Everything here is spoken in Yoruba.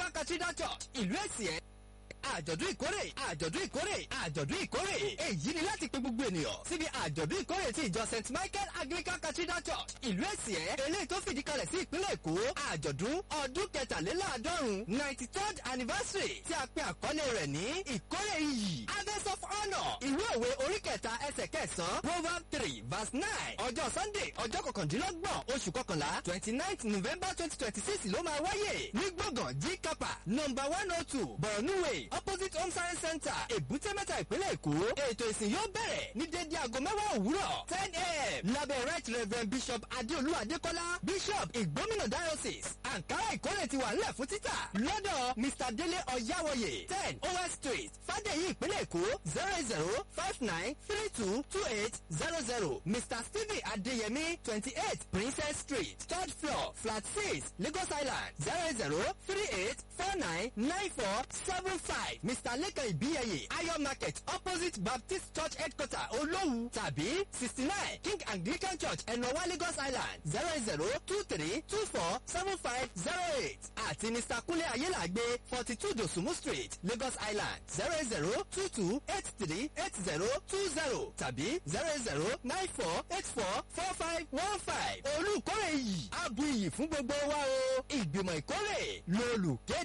anglican cathedral church ìlú èsìẹ́ àjọ̀dún ìkórè àjọ̀dún ìkórè àjọ̀dún ìkórè èyí ni láti pe gbogbo ènìyàn síbi àjọ̀dún ìkórè ti ìjọ st michael anglican cathedral church ìlú èsìẹ́ eléyìí tó fìdí kalẹ̀ sí ìpínlẹ̀ èkó àjọ̀dún ọdún kẹtàléláàádọ́rùn ninety third anniversary tí a pe àkọlé rẹ̀ ní ìkórè iyì harvest of honour ìwé òwe orí kẹta ẹsẹ̀ kẹsàn-án proverb three verse nine ọjọ́ sunday ọjọ́ kọkàndínlọ́gbọ̀n oṣù kọkànlá twenty ninth november twenty twenty six ló máa wáyé ní gbọ̀ngàn g kapa number one oh two borno way opposite home science center èbúté mẹ́ta ìpínlẹ̀ èkó ètò ìsìn yóò bẹ̀rẹ̀ ní dédé aago mẹ́wàá òwúrọ̀ ten a.m. lábẹ́ right reverend bishop adéolú adékọ́lá bishop ìgbómìnà diocese ankara ìkórè ti wà nílẹ̀ fún títà lọ́dọ̀ mr délé ọ̀yáwọ̀yè ten os street fàdéyí ìpínlẹ̀ èkó zero zero five nine three two two eight zero zero mr stephen adéyẹmí twenty eight princess street third floor flat six lagos island zero zero three eight four nine nine four seven five mr lekan ibiyeye ayo market opposite baptist church headquarter olówu tàbí sixty nine king anglican church ẹ̀nọ́wá lagos island zero zero two three two four seven five zero eight àti mr kunle ayélàgbé forty two dosumu street lagos island zero zero two two eight three eight zero two zero tàbí zero zero nine four eight four four five one five olùkórè yìí abu iyì fún gbogbo wa o ìgbìmọ̀ ìkórè lolùkéde.